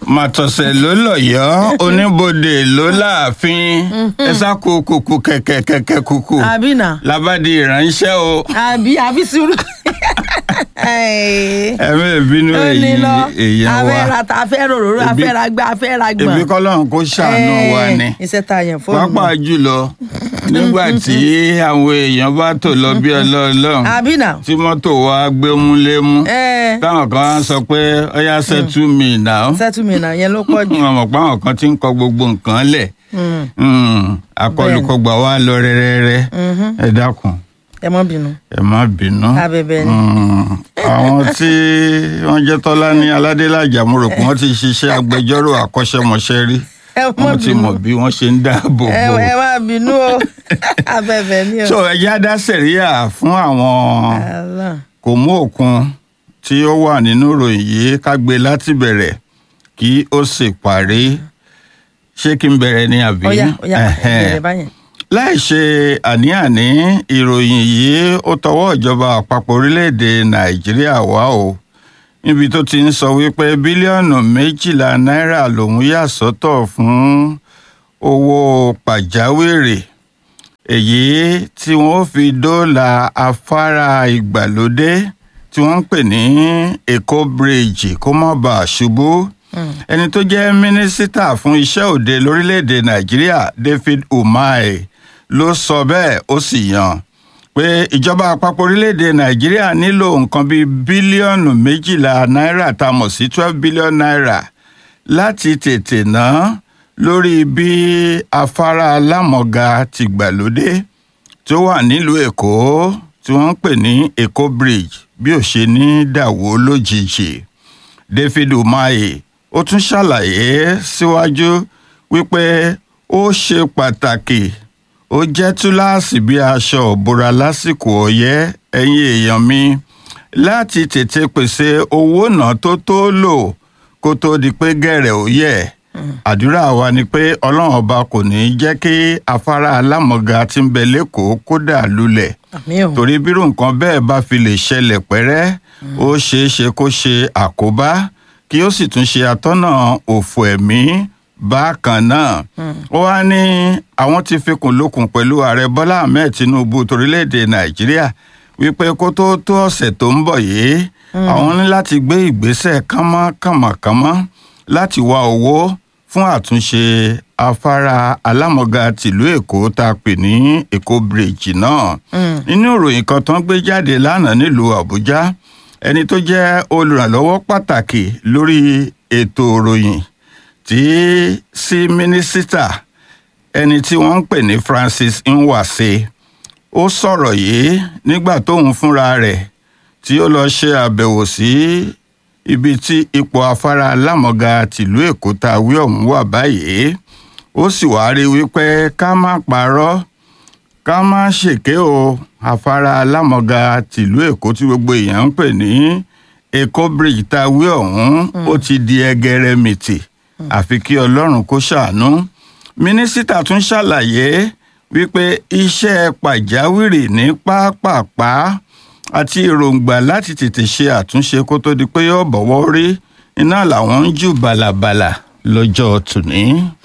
màtọ̀sẹ̀ ló lọ̀yọ́ oníbodè ló láàfin ẹ̀sà kúkú kẹ̀kẹ̀kẹ̀kẹ̀ kúkú àbí nà labadi ìránṣẹ́ o àbí àbí sùúrù. ẹ̀mí ìbínú ó ní èyí lọ èèyàn wa afẹ́ra ta afẹ́ra òróró Ebi- afẹ́ra gbá afẹ́ra gbọ̀n. èmi kọ́lọ́run kó ṣàánú wa ni iṣẹ́ tá a yàn fún pàápàá jùlọ nígbà tí àwọn èèyàn bá tò lọ bí ọlọ́ọ̀lọ́run àbí nà. tí mọ́tò wa gbémúlémú ẹ táwọn kan á sọ pé ọyá settle me now sẹ́tùmínà yẹn ló pọ̀ jù. wọn mọ̀ pé àwọn kan ti ń kọ gbogbo nǹkan lẹ̀ Mm, Mm, akọlùkọgbà wa lọ rẹ́rẹ́rẹ́ mhm. ẹ dákun ẹ mọ́ bínú. ẹ má bínú. abẹ́bẹ́ ni. Mm, àwọn tí wọ́n jẹ́ tọ́lá ní aládélájà mo rò pé wọ́n ti ṣiṣẹ́ agbẹjọ́rò àkọ́ṣẹ́mọṣẹ́ rí ẹ mọ́ wọ́n ti bínú. mọ̀ bí wọ́n ṣe ń dáàbò ẹ bò. ẹ má bínú o abẹ́bẹ́ ni o. so ẹja dá sẹ̀ríyà fún àwọn Allah. kò mú òkun tí ó wà nínú ìròyìn yìí ká gbé láti bẹ̀rẹ̀ kí ó sì parí ṣé kí n bẹ̀rẹ̀ ní àbí. ọ̀ya ọ̀ya Ẹhẹ́n. bẹ̀rẹ̀ báyẹn. láì ṣe àní-àní ìròyìn yìí ó tọwọ́ ìjọba àpapọ̀ orílẹ̀-èdè nàìjíríà wá o níbi tó ti ń sọ wípé bílíọ̀nù méjìlá náírà lòún yà sọ́tọ̀ fún owó pàjáwìrì èyí tí wọ́n fi dóòlà afárá ìgbàlódé tí wọ́n ń pè ní èkó bíríìjì kó má bàa ṣubú ẹni tó jẹ́ mínísítà fún iṣẹ́ òde lórílẹ̀‐èdè nàìjíríà david umahi ló sọ bẹ́ẹ̀ ó sì yàn pé ìjọba àpapọ̀ orílẹ̀‐èdè nàìjíríà nílò nǹkan bíi bílíọ̀nù méjìlá náírà tá a mọ̀ sí twelve billion naira láti tètè ná lórí bí afárá alámọ̀ga ti gbàlódé tó wà nílùú èkó tí wọ́n ń pè ní èkó bridge bí ó ṣe ní dàwó lójijì david umahi ó tún ṣàlàyé síwájú wípé ó ṣe pàtàkì ó jẹ́ túláàsì bí aṣọ òbora lásìkò ọyẹ́ ẹ̀yin èèyàn mi láti tètè pèsè owó náà tó tó lò kó tó di pé gẹ̀rẹ̀ ó yẹ̀ àdúrà wa ni pé ọlọ́run ọba kò ní í jẹ́ kí afárá alámọ̀ga tí ń bẹ lẹ́kọ̀ọ́ kó dà lulẹ̀ àmì o. torí bírò nǹkan bẹ́ẹ̀ bá fi lè ṣẹlẹ̀ pẹ́rẹ́ ó ṣeé ṣe kó ṣe àkóbá kí ó sì tún ṣe atọ́nà òfò ẹ̀mí bákan náà ó wá ní àwọn ti fikùn lukùn pẹ̀lú ààrẹ bọ́lá ahmed tinubu torílẹ̀‐èdè nàìjíríà wípé kó tó tó ọ̀sẹ̀ tó ń bọ̀ yìí àwọn ní láti gbé ìgbésẹ̀ kánmọ́kànmọ́kánmọ́ láti wá owó fún àtúnṣe afárá alámọ̀ga tìlú èkó tá a pè ní èkó bíríìjì náà nínú ìròyìn kan tó ń gbé jáde lánàá nílùú àbújá ẹni tó jẹ́ olùrànlọ́wọ́ pàtàkì lórí ètò ìròyìn tí sí mínísítà ẹni tí wọ́n ń pè ní francis nwase ó sọ̀rọ̀ yìí nígbà tóun fúnra rẹ̀ tí ó lọ ṣe àbẹ̀wò sí ibi tí ipò afárá alámọ̀ga tìlú èkó tá a wí ọ̀hún wà báyìí ó sì wáá rí wípé ká má parọ́ ká má ṣèké o afárá alámọ̀ga tìlú èkó tí gbogbo èèyàn ń pè ní èkó bridge tá a wí ọ̀hún ó ti di ẹgẹrẹmìtì àfi kí ọlọ́run kó ṣàánú mínísítà tún ṣàlàyé wípé iṣẹ́ pàjáwìrì ní pápápá àti èròǹgbà láti tètè ṣe àtúnṣe kó tó di pé yóò bọ̀wọ́ rí iná làwọn ń jù bàlàbàlà lọ́jọ́ tòní.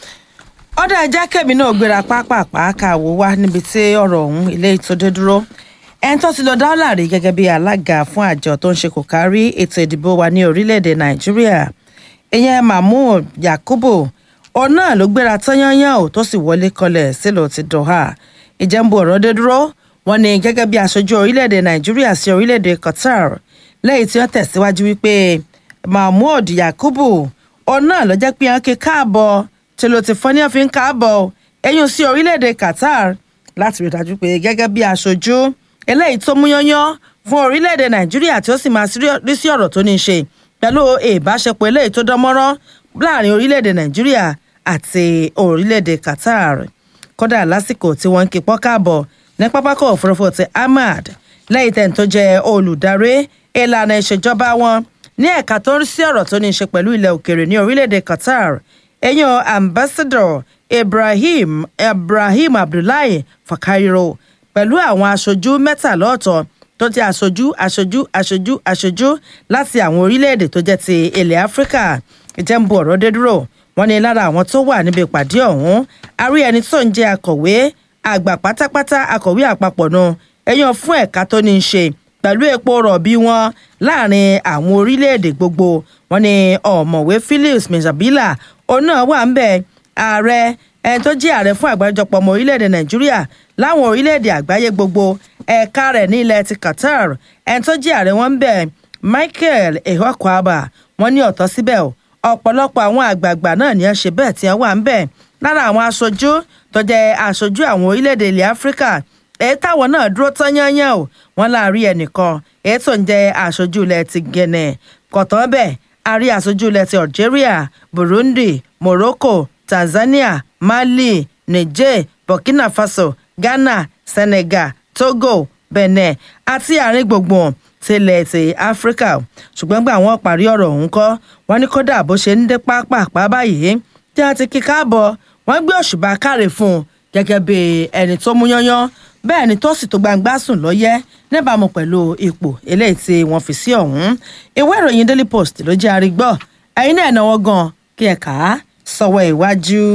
ọ̀dà ẹja kẹ́mi náà gbéra pápápá káwọ́ wá níbi tí ọ̀rọ̀ ọ̀hún ilé ìtòdé dúró ẹni tó ti lọ dáwọ́là rí gẹ́gẹ́ bí alága fún àjọ tó ń ṣe kò kárí ètò ìdìbò wa ní orílẹ̀-èdè nàìjíríà ìyẹn mahmood yakubu òun náà ló gbéra tányányán ò tó sì wọlé kọlẹ̀ sílùú ti doha ìjẹ́nbu ọ̀rọ̀ dé dúró wọn ni gẹ́gẹ́ bí aṣojú orílẹ̀-èdè nàìjíríà sí orílẹ̀-èdè qatar lẹ́yìn tí wọ́n tẹ̀síwájú wípé mahmood yakubu òun náà ló jẹ́ pé wọ́n ké káàbọ̀ tí ló ti fọ́n ní ọ̀fìn káàbọ̀ ẹ̀yìn sí orílẹ̀-èdè qatar láti rí dájú pé gẹ́gẹ́ bí aṣojú eléyìí tó mú yányán fún orílẹ̀-èdè nàìjíríà tí ó sì máa rí sí ọ̀rọ̀ tó ní í ṣe pẹ̀lú ìbáṣepọ̀ eléyìí tó dán mọ́rán láàrin orílẹ̀-èdè nàìjíríà àti orílẹ̀-èdè qatar kódà lásìkò tí wọ́n ń kí pọ́ káàbọ̀ ní pápákọ̀ òfurufú ti ahmad lẹ́yìn tẹ̀ tó jẹ́ olùdarí ìlànà ìṣèjọba wọn ní ẹ̀ka tó ń rí sí ọ̀rọ̀ tó ní í ṣe pẹ̀lú ilẹ̀ òkèèrè ní orílẹ̀-èdè qatar ẹ̀yàn ambassador ibrahim ibrahim abdullahi fakayiro pẹ̀lú àwọn aṣojú mẹ́tàlá ọ̀tọ̀ tó jẹ́ aṣojú aṣojú aṣojú aṣojú láti àwọn orílẹ̀-èdè tó jẹ́ ti ilẹ̀ áfíríkà ìjẹ́ ń bu ọ̀rọ̀ dé dúró wọ́n ní lára àwọn tó wà níbi ìpàdé ọ̀hún a rí ẹni tó ń jẹ́ akọ̀wé àgbà pátápátá akọ̀wé àpapọ̀ nu ẹ̀yàn fún ẹ̀ka tó ní í ṣe pẹ̀lú epo rọ̀bì wọn láàrin àwọn orílẹ̀-èdè gbogbo wọn ni ọ̀mọ̀wé philips mezabila òun náà wà ń bẹ̀ ààrẹ ẹni tó jẹ́ ààrẹ fún àgbáríjọpọ̀ ọmọ orílẹ̀-èdè nàìjíríà láwọn orílẹ̀-èdè àgbáyé gbogbo ẹ̀ka rẹ̀ ní ilẹ̀ ti qatar ẹni tó jẹ́ ààrẹ wọn ń bẹ̀ michael ehokwaba wọn ní ọ̀tọ̀ síbẹ̀ o ọ̀pọ̀lọpọ̀ àwọn àgbààgbà náà ní ẹ ṣe bẹ́ẹ̀ tí wọ́n wà ń bẹ̀ lára àwọn aṣojú tó jẹ́ aṣojú àwọn orílẹ̀-èdè ilẹ̀ áfíríkà èyí táwọn náà dúró tán yányán o wọn láàrin ẹnìkan èyí tó ń jẹ́ aṣojú ilẹ̀ ti gẹ̀nẹ̀ kọ̀tán bẹ́ẹ̀ a rí aṣojú ilẹ̀ ti algeria burundi morocco tanzania mali niger burkina faso ghana senegal togo benin àti àárín gbùngbùn tilẹ̀ ti áfíríkà ṣùgbọ́n gbà wọ́n parí ọ̀rọ̀ ọ̀hún kọ́ wọ́n ní kódà bó ṣe ń dé pápápá báyìí tí wọ́n ti kí káàbọ̀ wọ́n gbé òṣùbà káre fún un gẹ́gẹ́ bí ẹni tó mú yányán bẹ́ẹ̀ ni tó sì tó gbangba sùn lọ́yẹ́ níbàámu pẹ̀lú ipò eléyìí tí wọ́n fi sí ọ̀hún ìwé ìròyìn daily post ló jẹ́ arígbọ́ ẹ̀yin náà náwó gan kí ẹ kà á sọ̀wọ́ ìwájú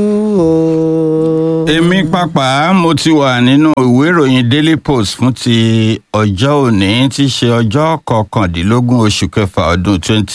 o. èmi pàápàá mo ti wà nínú ìwé ìròyìn daily post fún ti ọjọ́ òní tí í ṣe ọjọ́ kọkàndínlógún oṣù kẹfà ọdún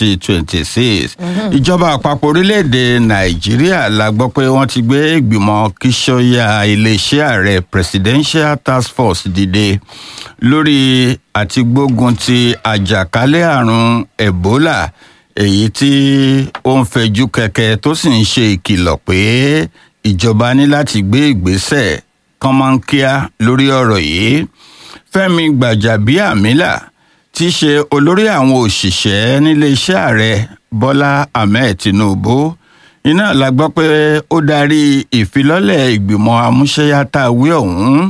2026 ìjọba àpapọ̀ orílẹ̀-èdè nàìjíríà la gbọ́ pé wọ́n ti gbé ìgbìmọ̀ kíṣọ́yà iléeṣẹ́ ààrẹ presidential task force dìde lórí àtigbógun ti àjàkálẹ̀ àrùn ebola èyí tí ó ń fẹjú kẹ̀kẹ́ tó sì ń ṣe ìkìlọ̀ pé ìjọba ní láti gbé ìgbésẹ̀ kánmọ́nkíá lórí ọ̀rọ̀ yìí fẹ́mi gbàjàbíàmílà tí í ṣe olórí àwọn òṣìṣẹ́ níléeṣẹ́ ààrẹ bọ́lá ahmed tinubu iná la gbọ́ pé ó darí ìfilọ́lẹ̀ ìgbìmọ̀ amúṣẹ́yàtàwé ọ̀hún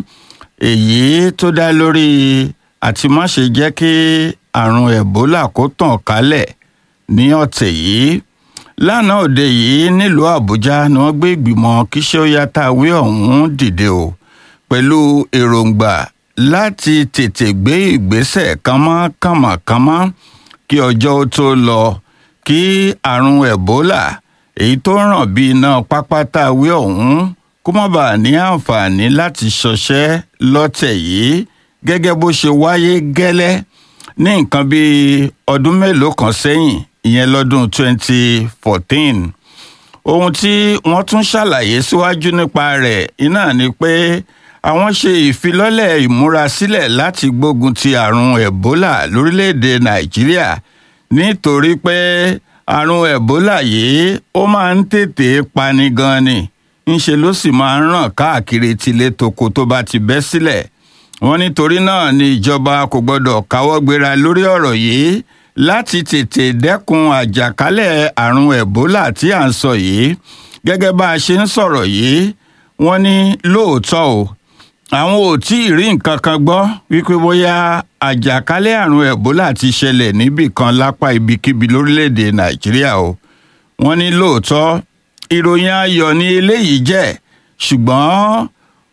èyí tó dá lórí àti má ṣe jẹ́ kí àrùn ebola kó tàn kálẹ̀ ní ọ̀tẹ̀ yìí lánàá òde yìí nílùú àbújá ni wọ́n gbé ìgbìmọ̀ kíṣẹ́óyàtàwé ọ̀hún dìde o pẹ̀lú èròǹgbà láti tètè gbé ìgbésẹ̀ kánmọ́kánmọ́kánmọ́ kí ọjọ́ ó tó lọ kí àrùn ebola èyí tó ràn bí iná pápátàwé ọ̀hún kó má bàa ní àǹfààní láti ṣọṣẹ́ lọ́tẹ̀ yìí gẹ́gẹ́ bó ṣe wáyé gẹ́lẹ́ ní nǹkan bíi ọdún mélòó kan sẹ́yìn ìyẹn lọ́dún 2014 ohun tí wọ́n tún ṣàlàyé síwájú nípa rẹ̀ iná ni pé àwọn ṣe ìfilọ́lẹ̀ ìmúrasílẹ̀ láti gbógun ti àrùn ebola lórílẹ̀‐èdè nàìjíríà nítorí pé àrùn ebola yìí ó máa ń tètè pani gan ni ńṣe ló sì máa ń ràn káàkiri tilé toko tó bá ti bẹ́ sílẹ̀ wọ́n nítorí náà ni ìjọba kò gbọ́dọ̀ káwọ́ gbéra lórí ọ̀rọ̀ yìí láti tètè dẹ́kun àjàkálẹ̀ àrùn ebola tí à ń sọ yìí gẹ́gẹ́ bá a ṣe ń sọ̀rọ̀ yìí wọ́n ní lóòótọ́ o àwọn ò tí ì rí nǹkan kan gbọ́ wípé bóyá àjàkálẹ̀ àrùn ebola ti ṣẹlẹ̀ níbì kan lápá ibikíbi lórílẹ̀‐èdè nàìjíríà o wọ́n ní lóòótọ́ ìròyìn ayọ̀ ni eléyìí jẹ́ ṣùgbọ́n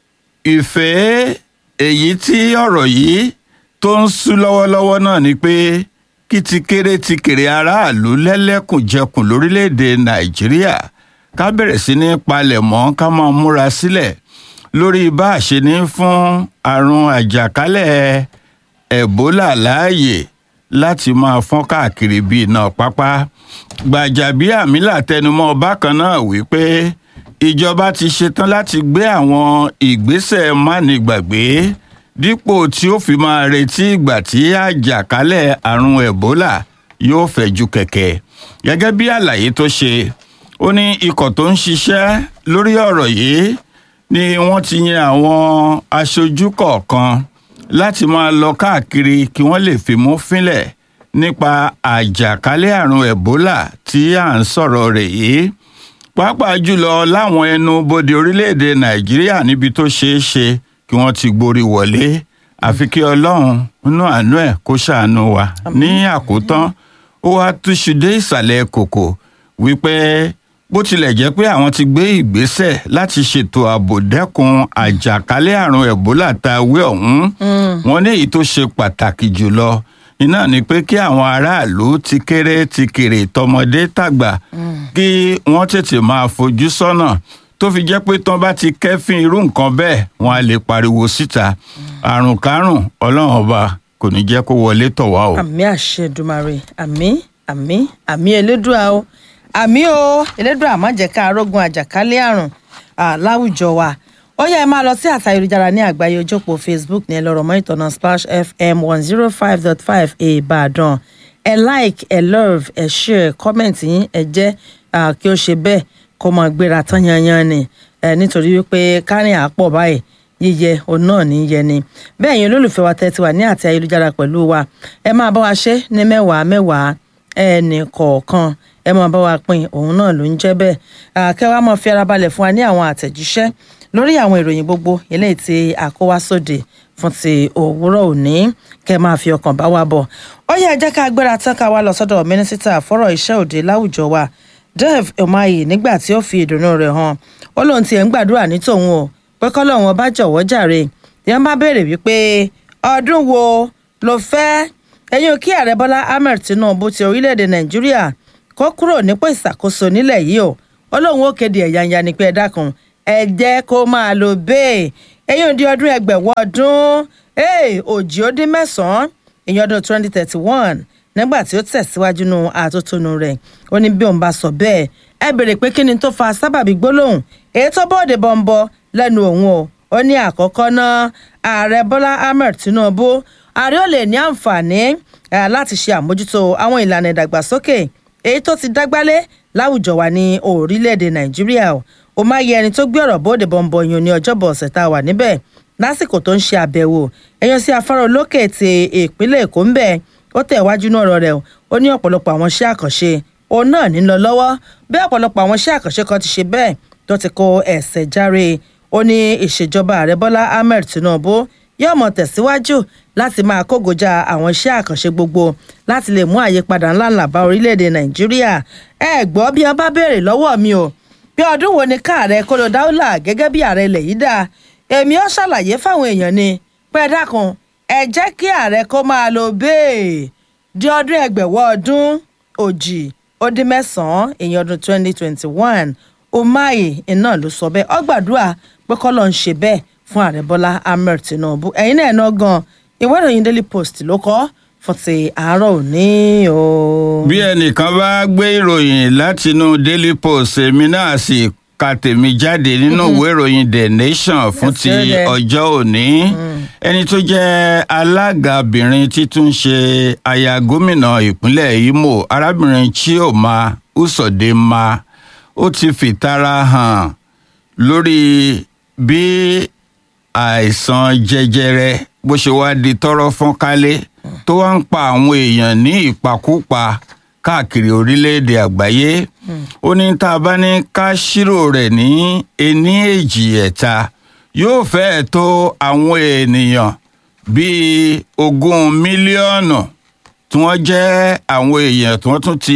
ìfẹ́ èyí tí ọ̀rọ̀ yìí tó ń sú lọ́wọ́lọ́wọ́ náà ni pé kí ti kéré ti kéré aráàlú lẹ́lẹ́kùnjẹkùn lórílẹ̀‐èdè nàìjíríà ká bẹ̀rẹ̀ sí ní palẹ̀mọ́ ká máa múra sílẹ̀ lórí bá a ṣe ní fún àrùn àjàkálẹ̀ ẹ̀bólà láàyè láti máa fọ́n káàkiri bíi iná pápá gbàjàbíàmílà tẹnumọ́ bákan náà wípé ìjọba ti ṣetán láti gbé àwọn ìgbésẹ̀ mánigbàgbé dípò tí ó fi máa retí ìgbà tí àjàkálẹ̀ àrùn ebola yóò fẹ̀jú kẹ̀kẹ́ gẹ́gẹ́ bí àlàyé tó ṣe ó ní ikọ̀ tó ń ṣiṣẹ́ lórí ọ̀rọ̀ yìí ni wọ́n ti yan àwọn aṣojú kọ̀ọ̀kan láti máa lọ káàkiri kí wọ́n lè fimú fínlẹ̀ nípa àjàkálẹ̀ àrùn ebola tí à ń sọ̀rọ̀ rẹ̀ yìí pàápàá jùlọ láwọn ẹnu bodè orílẹ̀-èdè nàìjíríà níbi tó ṣeé ṣe kí wọ́n ti gborí wọlé àfi kí ọlọ́run nínú àánú ẹ̀ kó ṣàánú wa ní àkótán ó wá túṣu dé ìsàlẹ̀ kòkò wípé bó tilẹ̀ jẹ́ pé àwọn ti gbé ìgbésẹ̀ láti ṣètò ààbò dẹ́kun àjàkálẹ̀ àrùn ebola tá a wé ọ̀hún wọn ní èyí tó ṣe pàtàkì jùlọ iná ni pé kí àwọn aráàlú ti kéré ti kéré tọmọdé tàgbà kí wọ́n tètè máa fojú sọ́nà tó fi jẹ́ pé tán bá ti kẹ́fín irú nǹkan bẹ́ẹ̀ wọ́n á lè pariwo síta àrùn kárùn ọlọ́run ọba kò ní jẹ́ kó wọlé tọ̀ wá o. àmì àṣẹ Èdùmàrè àmì àmì àmì elédùà o àmì o elédùà má jẹ́ ká arógun àjàkálẹ̀ àrùn ah, láwùjọ wa ó yẹ ẹ máa lọ sí àtà ayélujára ní àgbáyé ojópò facebook ní ẹlọ́rọ̀ mọ́ ìtọ́nà splash fm one zero five dot five ìbàdàn ẹ like ẹ love ẹ share comment yín ẹ jẹ́ ah, kí ó ṣe bẹ́ẹ̀ kó máa gbéra tán yanyan ni ẹ nítorí wípé kárìn àpọ̀ báyìí yíyẹ òun náà ní yẹ ni bẹ́ẹ̀ yẹn olólùfẹ́ wa tẹ́tí wà ní àti ayélujára pẹ̀lú wa ẹ máa bá wa ṣe ní mẹ́wàá mẹ́wàá ẹnì kọ̀ọ̀kan ẹ máa bá wa pín òun náà ló ń jẹ́ bẹ́ẹ̀ àkẹ́wà máa fi ara balẹ̀ fún wa ní àwọn àtẹ̀jíṣẹ́ lórí àwọn ìròyìn gbogbo eléyìí tí a kó wá sóde fún ti òwúrọ̀ òní kẹ́ máa fi ọkàn bá wa bọ̀ ó yẹ ẹ jẹ́ ká gbéra tán ká wá lọ sọ́dọ̀ mínísítà fọ́rọ̀ iṣẹ́ òde láwùjọ wa Dev Umahi nígbà tí ó fi ìdùnnú rẹ̀ hàn ó lóun tiẹ̀ ń gbàdúrà ní tòun o pé kọ́lọ́hún ọba jọ̀wọ́ jàre tí wọ́n bá béèrè wípé ọdún wo ló fẹ́ ẹ̀yin kí ààrẹ bọ́lá ahmed tinubu ti orílẹ̀-èdè nàìjíríà kó kúrò nípò ìṣàkóso nílẹ̀ yìí o ó lóun ó kéde ẹ̀yàǹyà ní pé ẹ dákun ẹ jẹ́ kó máa lò bẹ́ẹ̀ ẹ̀yin di ọdún ẹgbẹ̀wọ́ ọdún òjì ó dín mẹ́sàn-án ìyẹn ọdún twenty thirty one nígbà tí ó tẹ̀síwájú nù àtótónu rẹ̀ ó ní bí òun bá sọ bẹ́ẹ̀ ẹ béèrè pé kí ni tó fa sábàbí gbólóhùn èyí tó bọ́ọ̀dẹ̀ bọ́ńbọ́ lẹ́nu òun o ó ní àkọ́kọ́ náà ààrẹ bọ́lá ahmed tinubu ààrẹ ò lè ní àǹfààní láti ṣe àmójútó àwọn ìlànà ìdàgbàsókè èyí tó ti dágbálé láwùjọ wa ní orílẹ̀-èdè nàìjíríà o ó máa yẹ ẹni tó gbé ọ̀rọ̀ bóde bọ́ńbọ́ yun ní ọjọ́bọ̀ ọ̀sẹ̀ tá a wà níbẹ̀ lásìkò tó ń ṣe àbẹ̀wò èèyàn sí afárá olókè ti ìpínlẹ̀ èkó ń bẹ̀ ó tẹ̀ wájú náà ọ̀rọ̀ rẹ̀ ó ní ọ̀pọ̀lọpọ̀ àwọn iṣẹ́ àkànṣe òun náà ní lọ lọ́wọ́ bẹ́ẹ̀ ọ̀pọ̀lọpọ̀ àwọn iṣẹ́ àkànṣe kan ti ṣe bẹ́ẹ̀ tó ti kó ẹsẹ̀ járe ó ní ìṣèjọba ààrẹ bọ́lá ahmed tinubu yóò mọ̀ tẹ̀síwájú láti máa kógojá àwọn iṣẹ́ àkànṣe gbogbo láti lè mú àyípadà ńláńlá bá orílẹ̀-èdè nàìjíríà ẹ gbọ́ bí wọ́n bá béèrè lọ́wọ́ mi o bí ọdún wo ni káàrẹ kóló dáúlà gẹ́gẹ́ bí ààrẹ ilẹ̀ yìí dá èmi ó ṣàlàyé fáwọn èèyàn ni pé dákun ẹ jẹ́ kí ààrẹ kó máa lo bẹ́ẹ̀ di ọdún ẹgbẹ̀wọ́ ọdún òjì ó dín mẹ́sàn-án èèyàn ọdún twenty twenty one umahi iná ló sọ bẹ́ẹ̀ ó gbàdúrà pé kọ́lọ́ ń ṣe bẹ́ẹ̀ fún ààrẹ bọ́lá ahmed tinubu ẹ̀yin náà ná gan ìwé ìròyìn daily post ló kọ́ fún ti àárọ̀ òní o. bí ẹnìkan bá gbé ìròyìn látinú daily post èmi náà sì ka tèmi jáde nínú ìwé ìròyìn the nation fún ti ọjọ́ òní ẹni tó jẹ́ alágabìnrin títún ṣe aya gómìnà ìpínlẹ̀ imo arábìnrin chioma usodema ó ti fìtara hàn lórí bí àìsàn jẹjẹrẹ bó ṣe wá di tọrọ fọ́n kálé tó wá ń pa àwọn èèyàn ní ìpakúpa káàkiri orílẹ̀-èdè àgbáyé ó ní tá a bá ní ká ṣírò rẹ̀ ní ení èjì ẹ̀ta yóò fẹ́ẹ̀ tó àwọn ènìyàn bíi ogún mílíọ̀nù tí wọ́n jẹ́ àwọn èèyàn tí wọ́n tún ti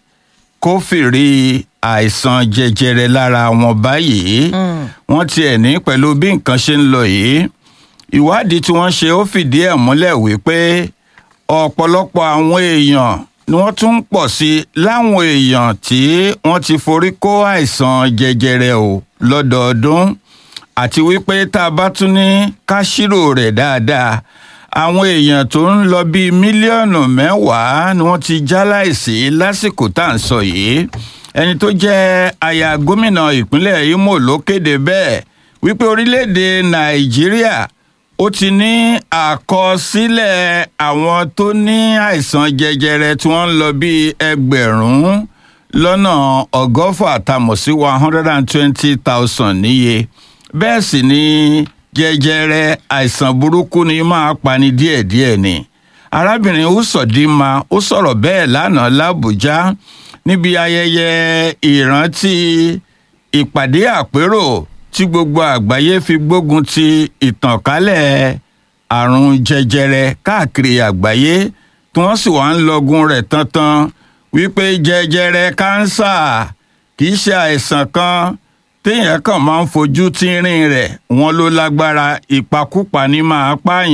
kófìrí àìsàn jẹjẹrẹ lára wọn báyìí wọ́n tiẹ̀ ní pẹ̀lú bí nǹkan ṣe ń lọ yìí ìwádìí tí wọ́n ṣe ó fìdí ẹ̀ múlẹ̀ wípé ọ̀pọ̀lọpọ̀ àwọn èèyàn ni wọ́n tún ń pọ̀ sí láwọn èèyàn tí wọ́n ti forí kó àìsàn jẹjẹrẹ o lọ́dọọdún àti wípé tá a bá tún ní ká ṣírò rẹ̀ dáadáa àwọn èèyàn tó ń lọ bíi mílíọ̀nù mẹ́wàá ni wọ́n ti jáláìsí lásìkò tá à ń sọ yìí ẹni tó jẹ́ aya gómìnà ìpínlẹ̀ imo ló kéde bẹ́ẹ̀ wípé orílẹ̀-èdè nàìjíríà ó ti ní àkọsílẹ̀ àwọn tó ní àìsàn jẹjẹrẹ tí wọ́n ń lọ bíi ẹgbẹ̀rún lọ́nà ọgọ́fà tamọ̀ sí one hundred and twenty thousand níye bẹ́ẹ̀ sì ni jẹjẹrẹ àìsàn burúkú ni máa pani díẹ̀díẹ̀ ni arábìnrin usodima ó sọ̀rọ̀ bẹ́ẹ̀ lánàá làbújá níbi ayẹyẹ ìrántí ìpàdé àpérò tí gbogbo àgbáyé fi gbógun ti ìtànkálẹ̀ àrùn jẹjẹrẹ káàkiri àgbáyé tí wọ́n sì wá ń lọgun rẹ̀ tantan wípé jẹjẹrẹ kánsà kì í ṣe àìsàn kan téèyàn kàn máa ń fojú tínrín rẹ̀ wọ́n ló lágbára ìpakúpa ní máa pààyàn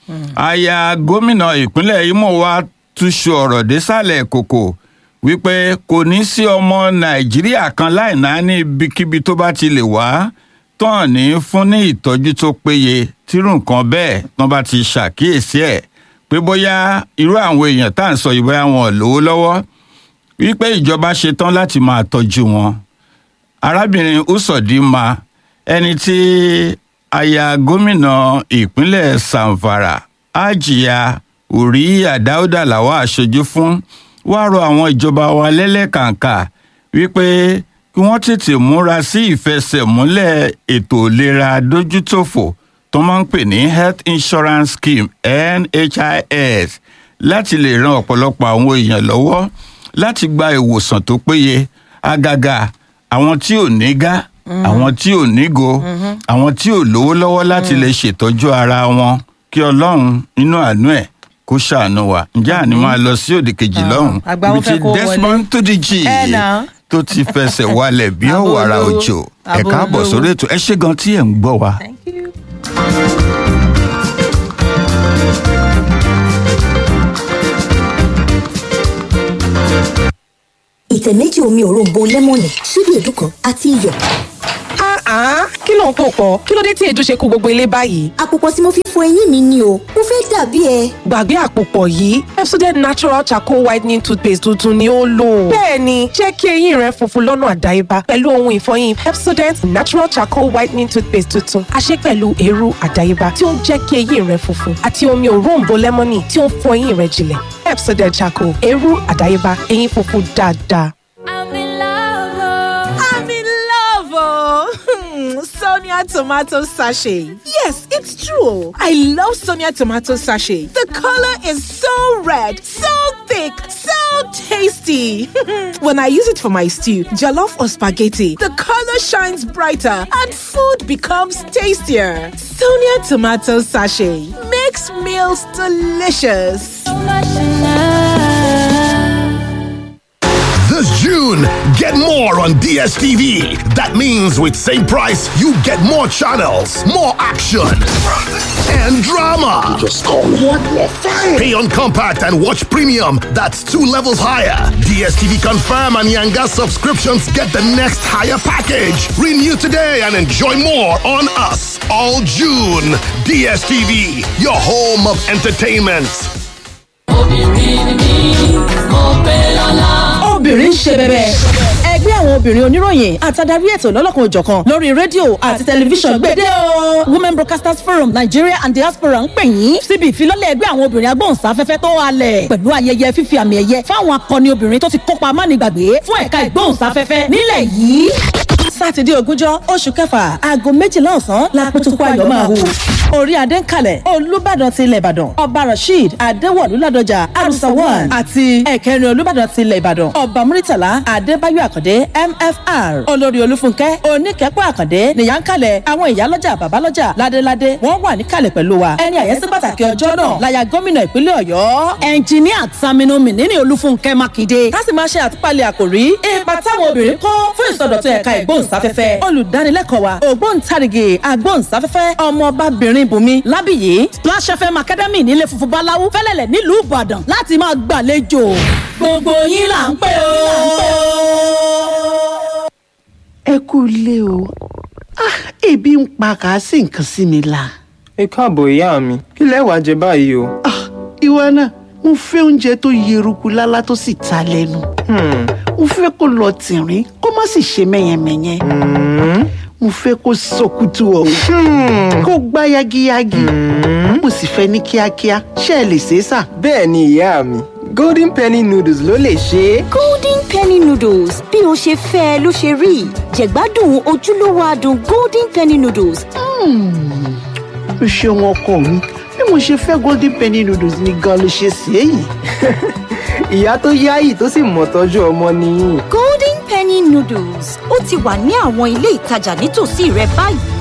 aya gómìnà ìpínlẹ̀ imo wa túṣu ọ̀rọ̀ désàlẹ̀ kòkò wípé kò ní sí ọmọ nàìjíríà kan láì náà ní ibikíbi tó bá ti lè wá tán ní fún ní ìtọ́jú tó péye tírú nǹkan bẹ́ẹ̀ tán bá ti ṣàkíyèsí ẹ̀ pé bóyá irú àwọn èèyàn tá à ń sọ yìí bóyá wọn ò lówó lọ́wọ́ wípé ìjọba ṣetán láti máa tọ́jú wọn arábìnrin usodima ẹni tí aya gómìnà ìpínlẹ̀ samfara ajiya uriya dauda làwa aṣojú fún wàá rọ àwọn ìjọba wa lẹ́lẹ́kàǹkà wípé kí wọ́n tètè múra sí ìfẹsẹ̀múlẹ̀ ètò ìlera dójútòfò tó máa ń pè ní health insurance scheme nhis láti lè ran ọ̀pọ̀lọpọ̀ àwọn èèyàn lọ́wọ́ láti gba ìwòsàn tó péye àgàgà àwọn tí ò ní gá àwọn tí ò nígo àwọn tí ò lówó lọ́wọ́ láti lè ṣètọ́jú ara wọn kí ọlọ́run nínú àánú ẹ̀ kó ṣàánú wa ǹjẹ́ àní máa lọ sí òdì kejì lọ́hùn àgbà wọn fẹ́ kó wọlé. desmond tudijí Ẹ nà. tó ti fẹsẹ̀ walẹ̀ bí Àbò ọ̀wàrà olówó. òjò Àbò ẹ̀ka àbọ̀ olówó. sórí ètò ẹ ṣé gan tí ẹ̀ ń gbọ́ wa. Thank you. ìtẹ̀ méjì omi òróǹbó lẹ́mọ̀nì ṣíbí èédú kan àti iyọ̀. Ah, kí ló ń pò pọ̀? Kí ló dé tí èédú ṣe kó gbogbo ilé báyìí? àpòpọ̀ tí mo fi fọ eyín mi ni o mo fẹ́ dàbí ẹ. Gbàgbé àpòpọ̀ yìí, Pepsodent Natural Charcoal Whitening Toothpaste tuntun ni ó lò. Bẹ́ẹ̀ni, jẹ́ kí eyín rẹ funfun lọ́nà àdáyébá pẹ̀lú ohun ìfọyín Pepsodent Natural Charcoal Whitening Toothpaste tuntun. A ṣe pẹ̀lú eérú àdáyébá tí ó ń jẹ́ kí eyín rẹ funfun àti omi òróǹbó lẹ́mọ́nì tí ó ń fọ eyín rẹ jinlẹ̀. Pepsodent Charcoal, eérú àdáyébá, eyín funfun dáadáa. I'm in love. oh. I'm in love, oh. Sonia tomato sachet. Yes, it's true. I love Sonia tomato sachet. The color is so red, so thick, so tasty. when I use it for my stew, jollof or spaghetti, the color shines brighter and food becomes tastier. Sonia tomato sachet makes meals delicious. So much in love. This June, get more on DSTV. That means with same price, you get more channels, more action, and drama. Just call one more fine. Pay on compact and watch premium. That's two levels higher. DSTV Confirm and Yanga subscriptions get the next higher package. Renew today and enjoy more on us all June. DSTV, your home of entertainment. obìnrin ń ṣe bẹbẹ. ẹgbẹ́ àwọn obìnrin oníròyìn àtàdarí ètò lọ́lọ́kan òjọ̀kan lórí rédíò àti tẹlifíṣàn gbèdé o. women broadcasters forum nigeria and diaspora ń pè yín síbi ìfilọ́lẹ̀ ẹgbẹ́ àwọn obìnrin agbóhùnsáfẹ́fẹ́ tó halẹ̀ pẹ̀lú ayẹyẹ fífi àmì ẹ̀yẹ fáwọn akọni obìnrin tó ti kópa mánigbàgbé fún ẹ̀ka ìgbóhùnsáfẹ́fẹ́ nílẹ̀ yìí sátidé ogúnjọ́ oṣù kẹfà aago méjìlá ọ̀sán lápótókó ayọ̀ máa hù. orí adé ń kalẹ̀ olùbàdàn ti ilẹ̀ ìbàdàn ọba rasheed adéwọ̀lú ládọjà arusawan àti ẹ̀kẹrin olùbàdàn ti ilẹ̀ ìbàdàn ọba muritala adébáyọ̀ àkàndé mfr olórí olúfúnkẹ́ oníkẹ́pọ̀ àkàndé nìyà ń kalẹ̀ àwọn ìyálọ́jà bàbálọ́jà ládéládé wọ́n wà níkàlẹ̀ pẹ̀lú wa ẹni àyẹ́sí pàtàkì ọjọ́ náà láya gómìnà ìpínlẹ̀ ọ̀yọ́ ẹnjìníà Saminu Mínínì olúfúnkẹ́ mákindé ká sì máa ṣe àtúpalẹ̀ àkòrí ipa táwọn obìnrin kó fún ìsọdọ̀tun ẹ̀ka ìgbóhùnsáfẹ́fẹ́ olùdánilẹ́kọ̀ọ́ wa ògbóǹtarìgì agbóhùnsáfẹ́fẹ́ ọmọọbabìnrin bùnmi lábìyí Splash FM Academy nílé funfun báláwú fẹ́lẹ́lẹ̀ nílùú ìbàdàn láti máa gbàlejò gbogbo yín là ń pè ó. ẹ kú ilé o Ah, ebi ń pa kàásì nǹkan sí mi la. ẹ káàbọ̀ ìyá mi kí lẹ wàá jẹ báyìí o. Ah, ìwọ náà mo fẹ́ oúnjẹ tó yeruku lálá tó sì ta lẹ́nu. mo fẹ́ kó lọ tìrín kó má sì ṣe mẹ́yẹmẹ́yẹ. mo fẹ́ kó sọkútù ọ̀hún kó gbá yagiyagi. mo sì fẹ́ ní kíákíá ṣé ẹ lè ṣe é sà. bẹ́ẹ̀ ni ìyá mi golden penny noodles ló lè ṣe é. golden penny noodles bí o ṣe fẹ́ ẹ ló ṣe rí jẹ̀gbádùn ojúlówó adùn golden penny noodles o ṣeun ọkọ mi bí mo ṣe fẹ́ golden penny noodles ni gan ló ṣe sí èyí. ìyá tó yáyì tó sì mọ̀ tọ́jú ọmọ nìyí. golden penny noodles ó ti wà ní àwọn ilé ìtajà nítòsí rẹ báyìí